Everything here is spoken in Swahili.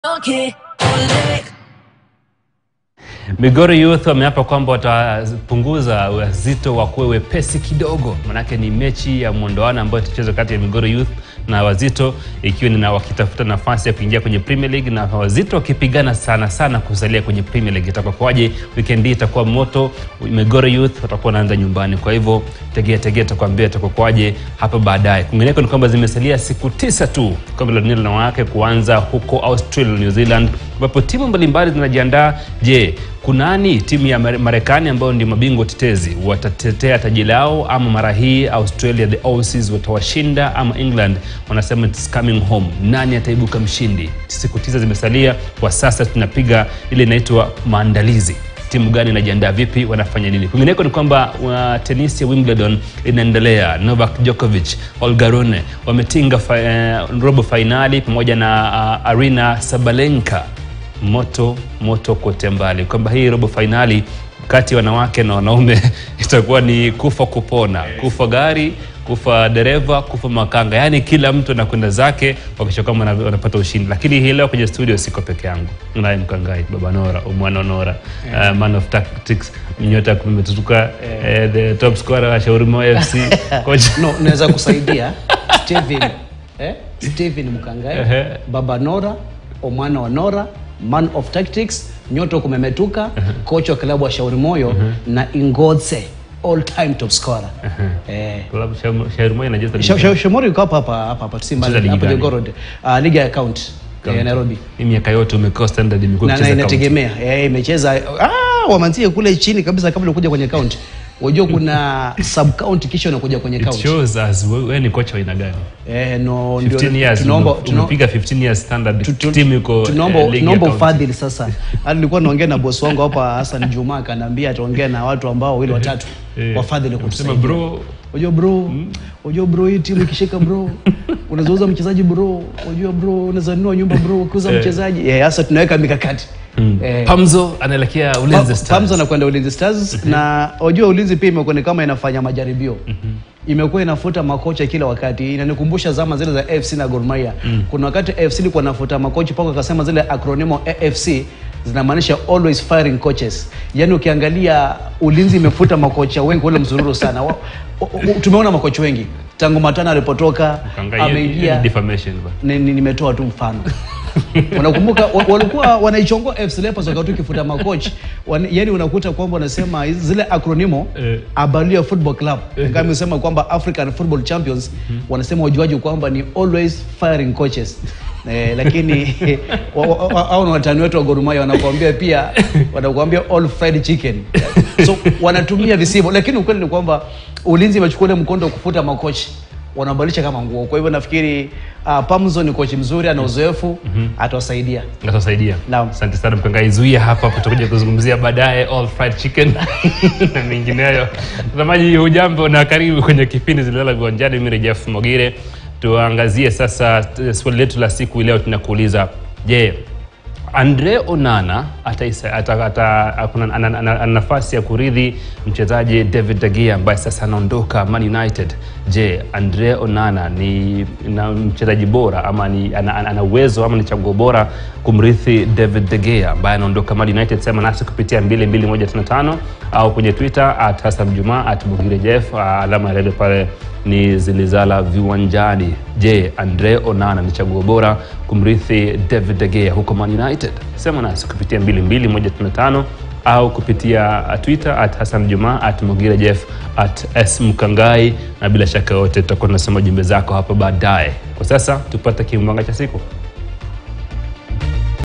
Okay, ole. Migori Youth wameapa kwamba watapunguza uzito wa kuwe wepesi kidogo, manake ni mechi ya mwondoano ambayo itachezwa kati ya Migori Youth na Wazito, ikiwa ni na wakitafuta nafasi ya kuingia kwenye Premier League na Wazito wakipigana sana sana kusalia kwenye Premier League. Itakuwa kwaje? Weekend hii itakuwa moto. Migori Youth watakuwa wanaanza nyumbani, kwa hivyo tegea tegea, tutakwambia itakuwa kwaje hapo baadaye. Kwingineko ni kwamba zimesalia siku tisa tu kombe la dunia la wanawake kuanza huko Australia, New Zealand, ambapo timu mbalimbali zinajiandaa. Je, kunani timu ya Mare- Marekani ambao ndio mabingwa tetezi watatetea taji lao, ama mara hii Australia the Aussies watawashinda, ama England wanasema it's coming home? Nani ataibuka mshindi? Siku tisa zimesalia kwa sasa, tunapiga ile inaitwa maandalizi timu gani inajiandaa vipi, wanafanya nini. Kwingineko ni kwamba uh, tenisi ya Wimbledon inaendelea. Novak Djokovic, Olga Rune wametinga fa, uh, robo fainali pamoja na uh, Arina Sabalenka. Moto moto kote mbali, kwamba hii robo fainali kati ya wanawake na wanaume itakuwa ni kufa kupona, kufa gari kufa dereva, kufa makanga, yaani kila mtu anakwenda zake wakisha kwamba wana- wanapata ushindi. Lakini hii leo kwenye studio siko peke yangu, naye Mkangai, Baba Nora, Umwana Nora, uh, man of tactics, nyota kumetutuka, eh, the top scorer wa Shauri Moyo FC coach no naweza kusaidia Steven eh? Steven Mkangai Ehe. Baba Nora Omwana wa Nora man of tactics Nyoto kumemetuka kocha wa klabu wa Shauri Moyo na Ingodse all time top scorer eh Klabu Shauri- Shauri Moyo inacheza ligi Sha- gani? Sha- Shamori yuko hapa hapa hapa hapa Simba Cheza ligi hapo gani? Jogoo Road uh, ligi ya county ya Nairobi Hii miaka yote umekoa standard imekuwa na, na kucheza county. inategemea eh, imecheza ah, wamanzie kule chini kabisa kabla kuja kwenye county unajua kuna sub county kisha unakuja kwenye It county shows us wewe wewe ni kocha wa aina gani? eh, no, ndio 15 years tunaomba ume- tunaomba umepiga 15 years standard Tu- tu- timu iko tunaomba eh, ligi ya tunaomba county. ufadhili sasa. Hadi nilikuwa naongea na bosi wangu hapa Hassan Juma akaniambia ataongea na watu ambao wawili watatu Eh, wafadhili unasema kutusaidia. bro Unajua bro, unajua bro hii timu ikishika bro, unaweza uza mchezaji bro, unajua bro unaweza nunua nyumba bro ukiuza Eh. mchezaji. Eh, sasa tunaweka mikakati. Eh, Pamzo anaelekea Ulinzi Pa- Stars. Pamzo anakwenda Ulinzi Stars na unajua Ulinzi pia imekuwa ni kama inafanya majaribio. Imekuwa inafuta makocha kila wakati. Inanikumbusha zama zile za AFC na Gor Mahia. Kuna wakati AFC ilikuwa inafuta makocha mpaka akasema zile acronimo AFC zinamaanisha always firing coaches. Yaani ukiangalia Ulinzi imefuta makocha wengi wale mzururu sana. Wa- o- o- Tumeona makocha wengi tangu Matana alipotoka Ukaangalia hiyo- hiyo ameingia ni defamation ba. ni- ni- nimetoa tu mfano unakumbuka wa- walikuwa wanaichongoa FC Leopards wakati ukifuta makoch Wan- yani unakuta kwamba wanasema hizi- zile acronimo Eh. Abalia Football Club kama imesema kwamba African Football Champions wanasema wajuaji kwamba ni always firing coaches Eh, lakini wa- wa- wa- hao ni watani wetu wa Gor Mahia wanakuambia pia wanakuambia all fried chicken so wanatumia visivyo lakini ukweli ni kwamba ulinzi imechukua ile mkondo wa kufuta makochi wanabadilisha kama nguo kwa hivyo nafikiri uh, Pamzo ni kochi mzuri ana uzoefu atawasaidia Atasaidia. Naam. Asante sana Mkangai, zuia hapa, tutakuja kuzungumzia baadaye all fried chicken na mengineyo. Mtazamaji, hujambo na karibu kwenye kipindi Zilala Viwanjani. Mimi ni Jeff Mogire. Tuangazie sasa t- swali letu la siku leo, tunakuuliza je, Andre Onana ataisa- ata- ata- akuna- ana- ana ana nafasi ya kurithi mchezaji David De Gea ambaye sasa anaondoka Man United. Je, Andre Onana ni na mchezaji bora ama ni ana ana- ana uwezo ama ni chaguo bora kumrithi David De Gea ambaye anaondoka Man United? Sema nasi kupitia 22155 au kwenye Twitter at Hassan Juma at Bugire Jeff, alama ya redio pale ni zilizala viwanjani. Je, Andre Onana ni chaguo bora kumrithi David De Gea huko Man United? Sema nasi kupitia 22155 au kupitia uh, Twitter at Hassan Juma at Mugira Jeff at S Mkangai, na bila shaka yote tutakuwa tunasoma jumbe zako hapa baadaye. Kwa sasa tupate kimbanga cha siku.